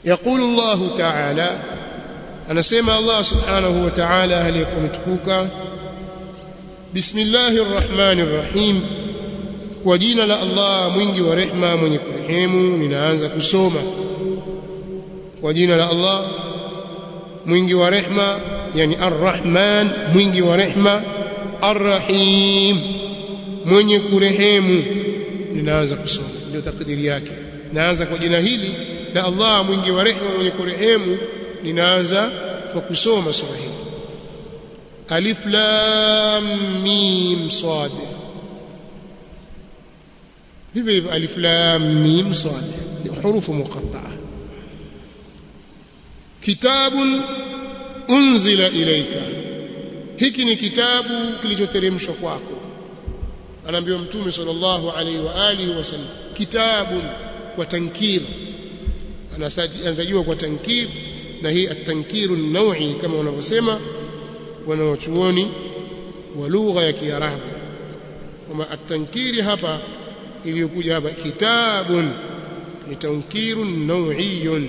يقول الله تعالى anasema Allah subhanahu wa ta'ala aliyekuwa mtukuka Bismillahir Rahmanir Rahim kwa jina la Allah mwingi wa rehma mwenye kurehemu ninaanza kusoma kwa jina la Allah mwingi wa rehma yani Ar-Rahman mwingi wa rehma Ar-Rahim mwenye kurehemu ninaanza kusoma ndio takdiri yake naanza kwa jina hili la Allah mwingi wa rehma mwenye kurehemu ninaanza kwa kusoma sura hii alif lam mim sad hivyo hivyo alif lam mim sad ni hurufu muqatta'a kitabun unzila ilayka hiki ni kitabu kilichoteremshwa kwako anaambiwa mtume sallallahu alaihi wa alihi wasallam kitabun kwa tankir anatajwa kwa tankir na hii at-tankiru nawi kama wanavyosema wanawachuoni wa lugha ya Kiarabu kama at-tankiri hapa iliyokuja hapa kitabun ni tankiru nawiyun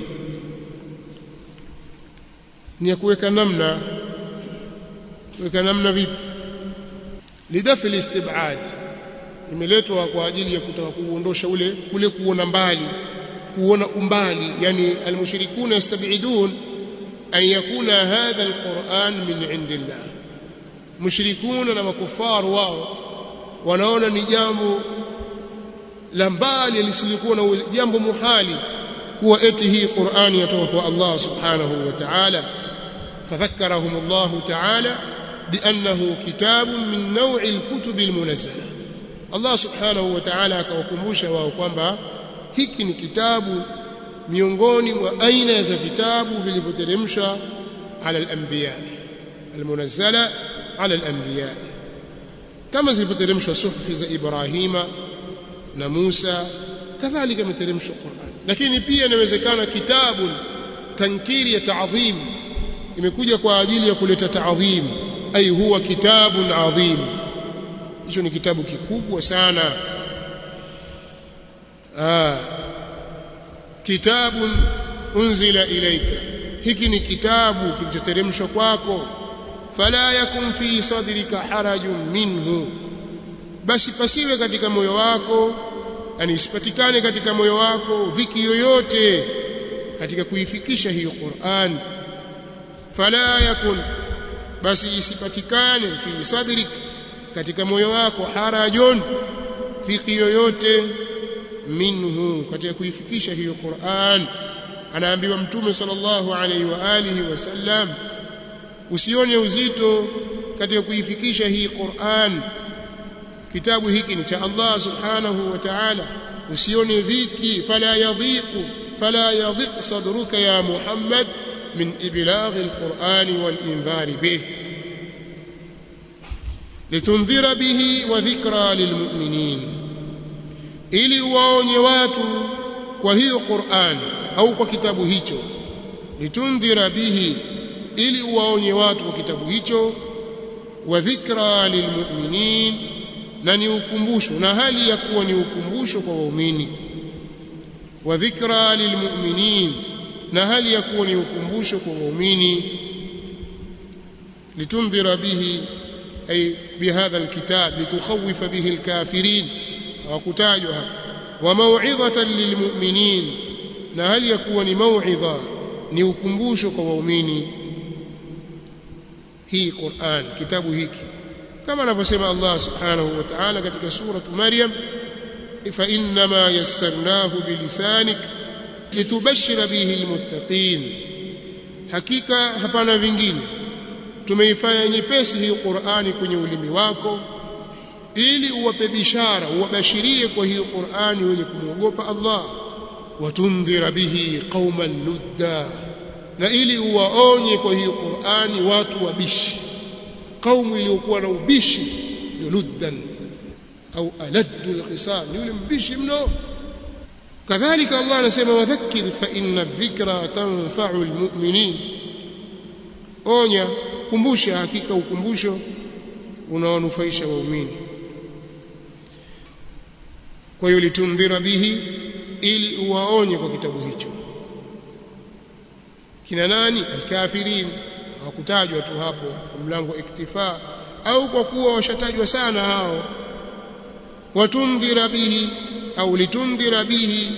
ni ya kuweka namna kuweka namna vipi lidafi istibad imeletwa kwa ajili ya kutaka kuondosha ule kule kuona mbali kuona umbali yani almushrikuna yastabidun an yakuna hadha alquran min indillah mushrikuna na makufaru wao wanaona ni jambo la mbali lisilikuwa na jambo muhali kuwa eti hii Qur'ani yatoka kwa Allah subhanahu wa ta'ala fadhakkarahum Allah ta'ala بأنه كتاب من نوع الكتب المنزلة الله سبحانه وتعالى akawakumbusha wao kwamba hiki ni kitabu miongoni mwa aina za vitabu vilivyoteremshwa ala al-anbiya al-munazzala ala al-anbiya kama zilivyoteremshwa suhufi za Ibrahima na Musa kadhalika imeteremshwa Qur'an lakini pia inawezekana kitabu tankiri ya ta'dhim imekuja kwa ajili ya kuleta ta'dhim ay huwa kitabun adhim hicho ni kitabu kikubwa sana ah kitabun unzila ilayka hiki ni kitabu kilichoteremshwa kwako fala yakun fi sadrika harajun minhu basi pasiwe katika moyo wako yani isipatikane katika moyo wako dhiki yoyote katika kuifikisha hiyo Qur'an fala yakun basi isipatikane fi sadrik katika moyo wako harajun dhiki yoyote minhu katika kuifikisha hiyo Qur'an anaambiwa mtume sallallahu alaihi wa alihi wasallam usione uzito katika kuifikisha hii Qur'an kitabu hiki ni cha Allah subhanahu wa ta'ala usione dhiki fala yadhiqu fala yadhiq sadruka ya Muhammad min iblagh al-Qur'an wal-inzar bih litundhira bihi wa dhikra lilmu'minin ili waonye watu kwa hiyo Qur'an au kwa kitabu hicho litundhira bihi ili waonye watu kwa kitabu hicho wa dhikra lilmu'minin na ni ukumbusho na hali ya kuwa ni ukumbusho kwa waumini wa dhikra lilmu'minin na hali ya kuwa ni ukumbusho kwa waumini litundhira bihi ay bihadha alkitab litukhawifa bihi alkafirin hawakutajwa hapa wa mau'izatan lilmu'minin na hali ya kuwa ni mau'idha ni ukumbusho kwa waumini hii Qur'an kitabu hiki kama anavyosema Allah subhanahu wa ta'ala katika sura Maryam fa innama yassarnahu bilisanik litubashshira bihi almuttaqin hakika hapana vingine tumeifanya nyepesi hii Qur'ani kwenye ulimi wako ili uwape bishara uwabashirie kwa hiyo Qur'ani wenye kumwogopa Allah watundhira bihi qauman ludda na ili uwaonye kwa hiyo Qur'ani watu wabishi kaumu iliyokuwa na ubishi ni luddan au aladdu alkhisam yule mbishi mno kadhalika Allah anasema wadhakkir fa inna dhikra tanfa'u almu'minin onya kumbusha hakika ukumbusho unaonufaisha waumini kwa hiyo litundhira bihi ili uwaonye kwa kitabu hicho kina nani alkafirin hawakutajwa tu hapo mlango iktifa au kwa kuwa washatajwa sana hao watundhira bihi au litundhira bihi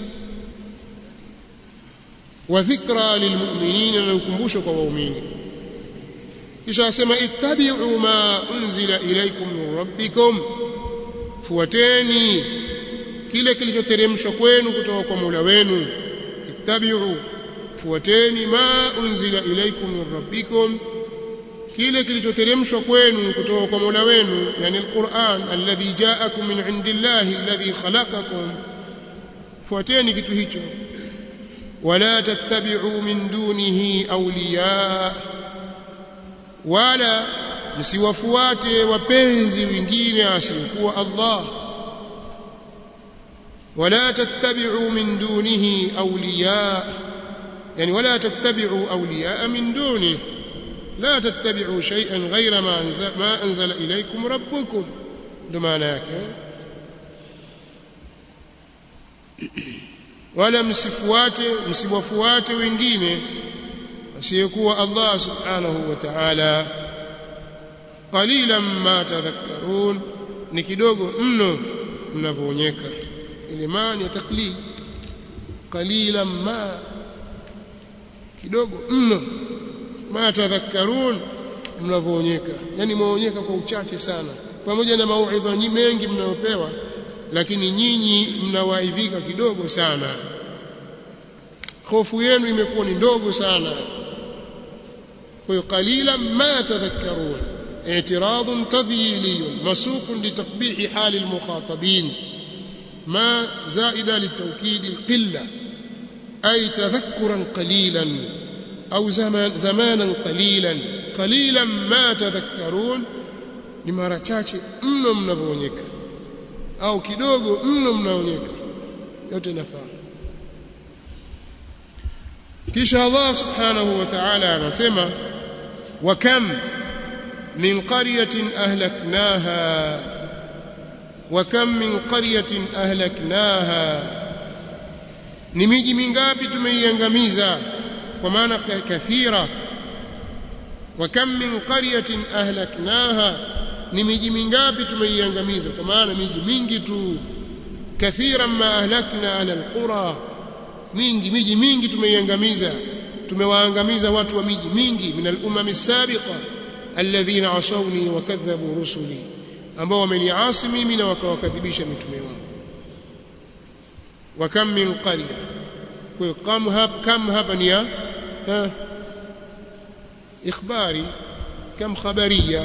wa dhikra lilmu'minina na ukumbusho kwa waumini kisha asema ittabi'u ma unzila ilaykum min rabbikum fuateni kile kilichoteremshwa kwenu kutoka kwa Mola wenu ittabi'u fuateni ma unzila ilaykum min rabbikum kile kilichoteremshwa kwenu kutoka kwa Mola wenu yani alquran alladhi ja'akum min indillahi alladhi khalaqakum fuateni kitu hicho wala tattabi'u min dunihi awliya wala msiwafuate wapenzi wengine asiyekuwa Allah wala tattabi'u min dunihi awliya yani wala tattabi'u awliya min dunihi لا تتبعوا شيئا غير ما أنزل, ما أنزل إليكم ربكم دماناك wala msifuate msiwafuate wengine asiyekuwa Allah subhanahu wa ta'ala qalilan ma tadhakkarun ni kidogo mno mnavoonyeka ile maana ya taklid qalilan ma kidogo mno ma tadhakkarun mnavoonyeka yani mwaonyeka kwa uchache sana pamoja na mauidha mengi mnayopewa lakini nyinyi mnawaidhika kidogo sana hofu yenu imekuwa ni ndogo sana kwa hiyo qalila ma tadhakkarun اعتراض تذييلي مسوق لتقبيح حال المخاطبين ما زائدة للتوكيد القلة أي تذكرا قليلا أو زمان زمانا قليلا قليلا ما تذكرون ni mara chache mno mnavyoonyeka au kidogo mno mnaonyeka yote nafaa kisha Allah subhanahu wa ta'ala anasema wa kam min qaryatin ahlaknaha wa kam min qaryatin ahlaknaha ni miji mingapi tumeiangamiza kwa maana kathira wa kam min qaryatin ahlaknaha ni miji mingapi tumeiangamiza kwa maana miji mingi tu kathiran ma ahlakna ala alqura mingi miji mingi tumeiangamiza tumewaangamiza watu wa miji mingi min al-umam as-sabiqa alladhina asawni wa kadhabu rusuli ambao wameniasi mimi na wakawakadhibisha mitume wangu wa kam min qarya kwa hiyo kam hapa kam hapa ni ya ikhbari kam khabariya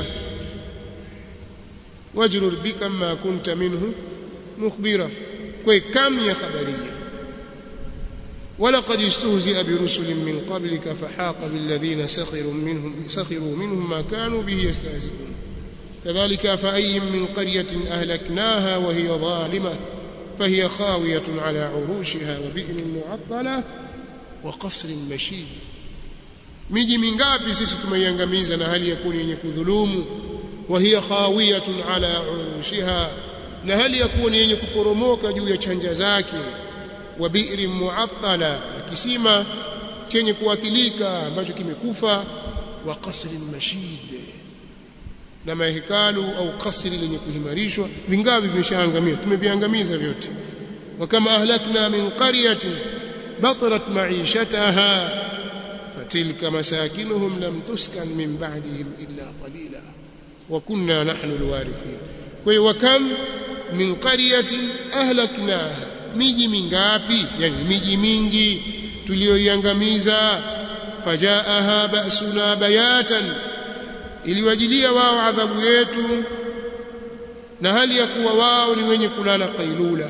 wajrur bikam ma kunta minhu mukhbira kwa kam ya khabariya ولقد استهزئ برسل من قبلك فحاق بالذين سخروا منهم سخروا منهم ما كانوا به يستهزئون كذلك فأي من قرية أهلكناها وهي ظالمة فهي خاوية على عروشها وبئر معطلة وقصر مشيد miji mingapi sisi tumeiangamiza na hali ya kuwa yenye kudhulumu wa hiya khawiyatun ala urushiha na hali ya kuwa yenye kuporomoka juu ya chanja zake wa bi'rin mu'attala na kisima chenye kuathilika ambacho kimekufa wa qasrin mashid na mahekalu au kasri lenye kuhimarishwa vingapi vimeshaangamia tumeviangamiza vyote wa kama ahlakna min qaryatin batarat ma'ishataha fatilka masakinuhum lam tuskan min ba'dihim illa qalila wa kunna nahnu alwarithin kwa hiyo wakam min qaryatin ahlaknaha miji mingapi yani miji mingi tuliyoiangamiza fajaaha ba'suna bayatan iliwajilia wao adhabu yetu na hali ya kuwa wao ni wenye kulala qailula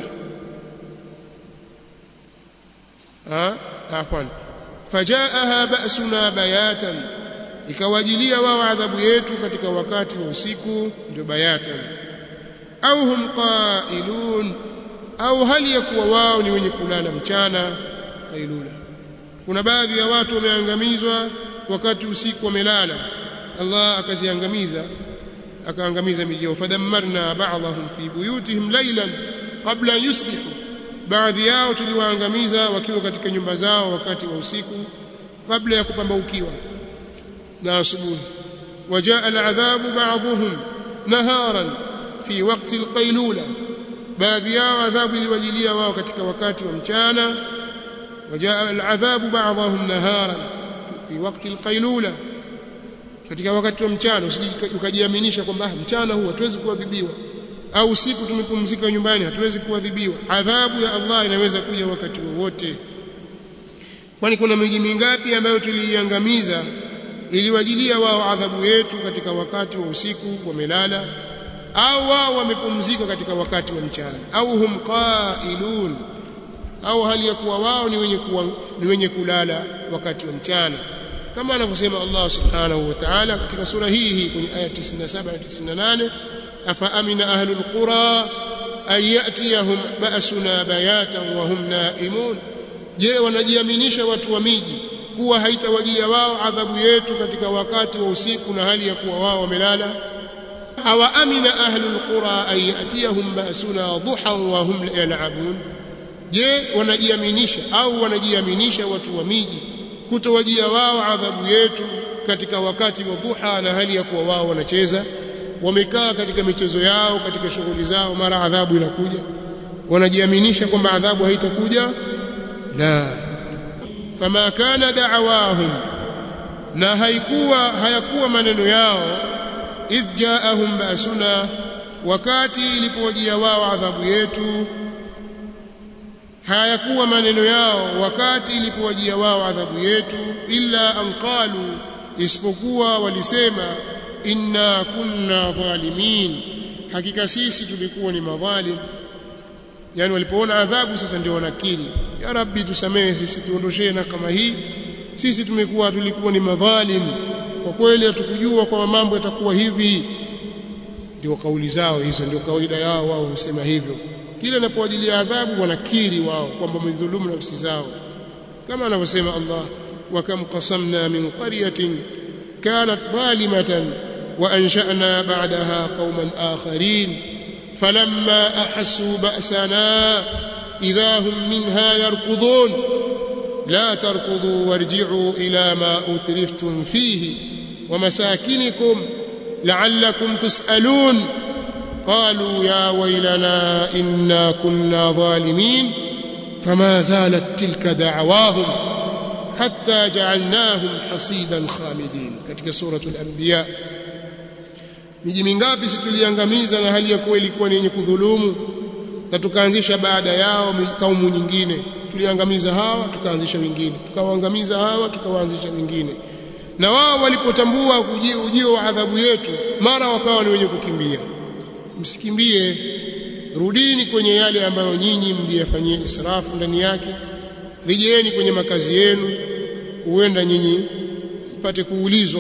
ha afwan fajaaha ba'suna bayatan ikawajilia wao adhabu yetu katika wakati wa usiku ndio bayatan au hum qailun au hali ya kuwa wao ni wenye kulala mchana qailula kuna baadhi ya watu wameangamizwa wakati usiku wamelala Allah akaziangamiza akaangamiza miji yao fadammarna ba'dahum fi buyutihim laylan qabla yusbihu baadhi yao tuliwaangamiza wakiwa katika nyumba zao wakati wa usiku kabla ya kupambaukiwa na asubuhi wajaa aladhabu ba'dhum naharan fi waqti alqailula baadhi yao adhabu iliwajilia wao katika wakati wa mchana wajaa aladhabu ba'dhum naharan fi waqti alqailula katika wakati wa mchana usije ukajiaminisha kwamba mchana huu hatuwezi kuadhibiwa au usiku tumepumzika nyumbani hatuwezi kuadhibiwa adhabu ya Allah inaweza kuja wakati wowote kwani kuna miji mingapi ambayo tuliiangamiza iliwajilia wao adhabu yetu katika wakati wa usiku wamelala au wao wamepumzika katika wakati wa mchana au hum qailun au hali ya kuwa wao ni wenye kuwa, ni wenye kulala wakati wa mchana kama anavyosema Allah subhanahu wa ta'ala katika sura hii hii kwenye aya 97 na 98 afa amina ahlul qura an yatiyahum ba'suna bayatan wa hum naimun je wanajiaminisha watu wa miji kuwa haitawajia wao adhabu yetu katika wakati wa usiku na hali ya kuwa wao wamelala awa amina ahlul qura an yatiyahum ba'suna duhan wa hum yal'abun je wanajiaminisha au wanajiaminisha watu wa miji kutowajia wao adhabu yetu katika wakati wa dhuha na hali ya kuwa wao wanacheza wamekaa katika michezo yao katika shughuli zao mara adhabu inakuja wanajiaminisha kwamba adhabu haitakuja la fama kana da'awahum na haikuwa hayakuwa maneno yao idh ja'ahum ba'suna wakati ilipowajia wao adhabu yetu hayakuwa maneno yao wakati ilipowajia wao adhabu yetu illa an qalu isipokuwa walisema inna kunna dhalimin hakika sisi tulikuwa ni madhalim yani walipoona adhabu sasa ndio wanakiri ya rabbi tusamehe sisi tuondoshee na kama hii sisi tumekuwa tulikuwa ni madhalim kwa kweli hatukujua kwamba mambo yatakuwa hivi ndio kauli zao hizo ndio kawaida yao wao husema hivyo kila inapowajilia adhabu wanakiri wao kwamba wamedhulumu nafsi zao kama anavyosema Allah wa kam qasamna min qaryatin kanat zalimatan wa ansha'na ba'daha qauman akharin falamma ahassu ba'sana idha hum minha yarkudun la tarkudu warji'u ila ma utriftum fihi wa masakinikum la'allakum tus'alun قالوا يا ويلنا إنا كنا ظالمين فما زالت تلك دعواهم حتى جعلناهم حصيدا خامدين katika suratul anbiya miji mingapi situliangamiza na hali ya kuwa ilikuwa ni yenye kudhulumu na tukaanzisha baada yao kaumu nyingine tuliangamiza hawa tukaanzisha wengine tukawaangamiza hawa tukawaanzisha wengine na wao walipotambua ujio wa adhabu yetu mara wakawa ni wenye kukimbia msikimbie rudini kwenye yale ambayo nyinyi mliyafanyia israfu ndani yake rejeeni kwenye makazi yenu huenda nyinyi mpate kuulizwa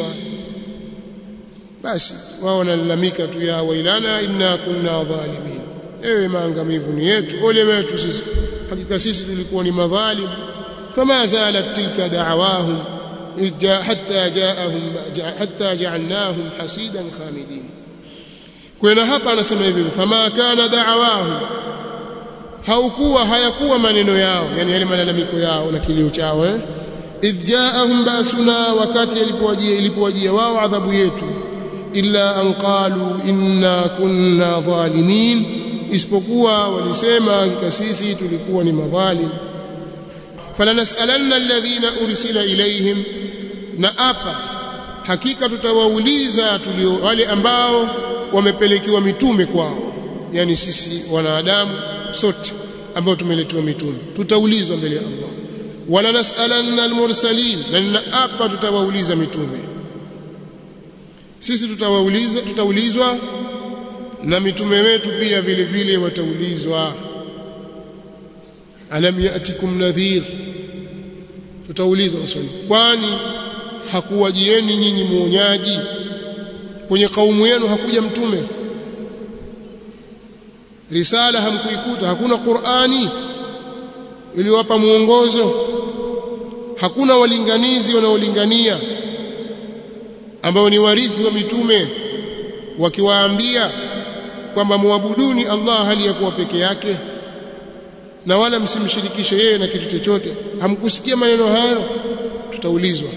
basi wao wanalalamika tu ya wailana inna kunna dhalimin ewe maangamivu ni yetu ole wetu sisi hakika sisi tulikuwa ni madhalim fama zalat tilka da'awahum hatta ja'ahum hatta ja'alnahum hasidan khamidin kwa hapa anasema hivi fama kana da'awahu haukuwa hayakuwa maneno yao yani yale malalamiko yao na kilio chao eh idh ja'ahum basuna wakati ilipowajia ilipowajia wao adhabu yetu illa an qalu inna kunna dhalimin isipokuwa walisema hakika sisi tulikuwa ni madhalim falanas'alanna alladhina ursila ilayhim na apa hakika tutawauliza tulio wale ambao wamepelekewa mitume kwao yani sisi wanadamu sote ambao tumeletewa mitume tutaulizwa mbele ya Allah wala nasalanna almursalin na hapa tutawauliza mitume sisi tutawauliza tutaulizwa na mitume wetu pia vile vile wataulizwa alam yatikum nadhir tutaulizwa maswali kwani hakuwajieni nyinyi muonyaji kwenye kaumu yenu hakuja mtume risala hamkuikuta hakuna Qur'ani iliyowapa muongozo hakuna walinganizi wanaolingania ambao ni warithi wa mitume wakiwaambia kwamba muabuduni Allah hali ya kuwa peke yake na wala msimshirikishe yeye na kitu chochote hamkusikia maneno hayo tutaulizwa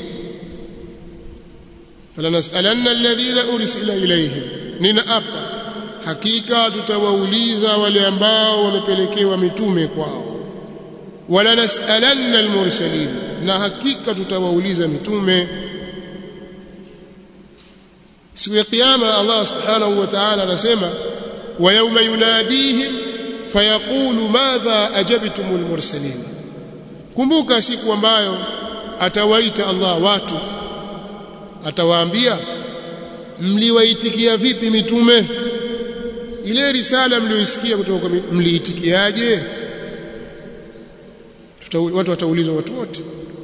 falanasalanna alladhina ursila ilayhim nina apa hakika tutawauliza wale ambao wamepelekewa mitume kwao wala nasalanna almursalin na hakika tutawauliza mitume siku ya kiyama Allah subhanahu wa ta'ala anasema wa yawma yunadihim fayaqulu madha ajabtumul mursalin kumbuka siku ambayo atawaita Allah watu atawaambia mliwaitikia vipi mitume ile risala mlioisikia kutoka mliitikiaje watu wataulizwa watu wote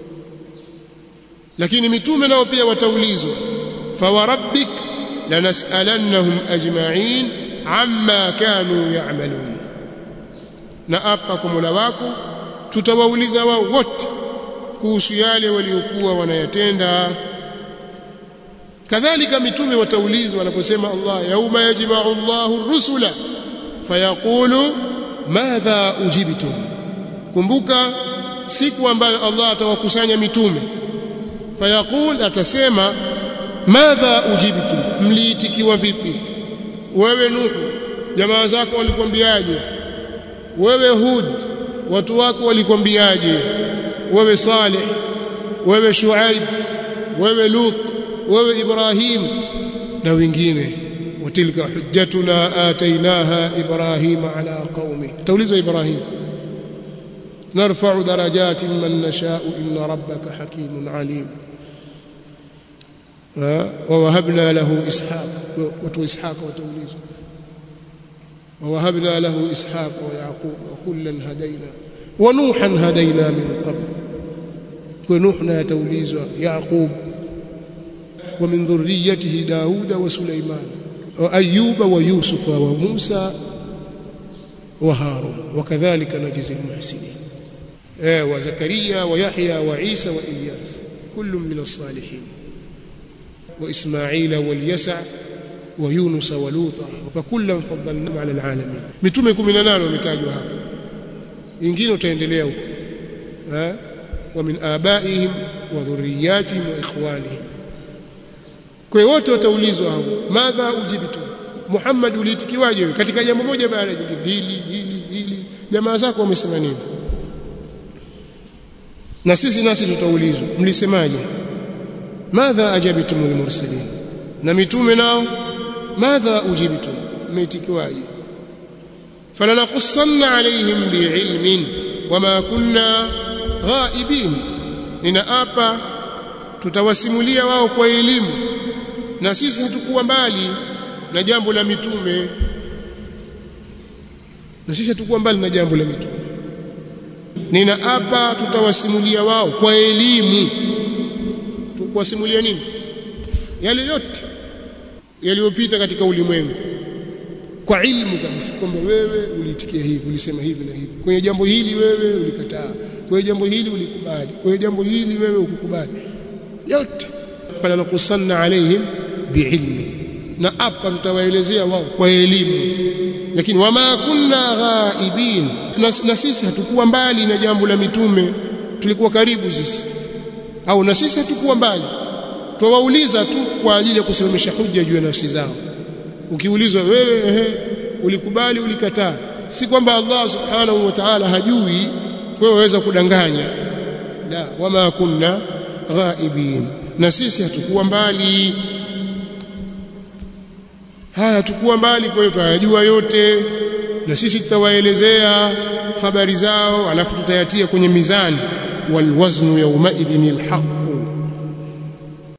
lakini mitume nao pia wataulizwa fawarabbik lanas'alannahum ajma'in amma kanu ya'malun na apa kwa Mola wako tutawauliza wao wote kuhusu yale waliokuwa wanayatenda kadhalika mitume wataulizwa wanaposema Allah yauma yajma'u Allahu rusula fayaqulu madha ujibtum kumbuka siku ambayo Allah atawakusanya mitume fayaqul atasema madha ujibtum mliitikiwa vipi wewe nuhu jamaa zako walikwambiaje wewe hud watu wako walikwambiaje wewe saleh wewe shuaib wewe lut wewe ibrahim na wengine watilka hujjatuna atainaha ibrahima ala qaumi taulizwa ibrahim نرفع درجات من نشاء إن ربك حكيم عليم ووهبنا له إسحاق وتو إسحاق وتوليز ووهبنا له إسحاق ويعقوب وكلا هدينا ونوحا هدينا من قبل ونوحنا توليز يعقوب ومن ذريته داود وسليمان وأيوب ويوسف وموسى وهارون وكذلك نجزي المحسنين وزكريا ويحيى وعيسى وإلياس كل من الصالحين وإسماعيل واليسع ويونس ولوطا وكلا فضلنا على العالمين mitume 18 wametajwa hapa wengine utaendelea huko eh wa min abaihim wa dhurriyyatihim wa ikhwanihim kwa hiyo wote wataulizwa hao madha ujibitu Muhammad uliitikiwaje katika jambo moja baada ya jingine hili hili hili jamaa zako wamesema nini na sisi nasi tutaulizwa mlisemaje madha ajabtumul mursalin na mitume nao madha ujibtum mmeitikiwaje falanaqussanna alaihim biilmin wama kunna ghaibin ninaapa tutawasimulia wao kwa elimu na sisi hatukuwa mbali na jambo la mitume na sisi hatukuwa mbali na jambo la mitume ninaapa tutawasimulia wao kwa elimu tukuwasimulia nini yale yote yaliyopita katika ulimwengu kwa ilmu kabisa kwamba wewe uliitikia hivi ulisema hivi na hivi kwenye jambo hili wewe ulikataa kwenye jambo hili ulikubali kwenye jambo hili wewe ukukubali yote fala nakusanna alaihim biilmi na hapa tutawaelezea wao kwa elimu lakini wama kunna ghaibin na, na sisi hatukuwa mbali na jambo la mitume tulikuwa karibu sisi au na sisi hatukuwa mbali twawauliza tu kwa ajili ya kusimamisha hujja juu ya nafsi zao ukiulizwa wewe ehe ulikubali ulikataa si kwamba Allah subhanahu wa ta'ala hajui kwa waweza kudanganya la wama kunna ghaibin na sisi hatukuwa mbali haya hatukuwa mbali kwa hiyo tunayajua yote na sisi tutawaelezea habari zao alafu tutayatia kwenye mizani walwaznu yawmaidhin alhaq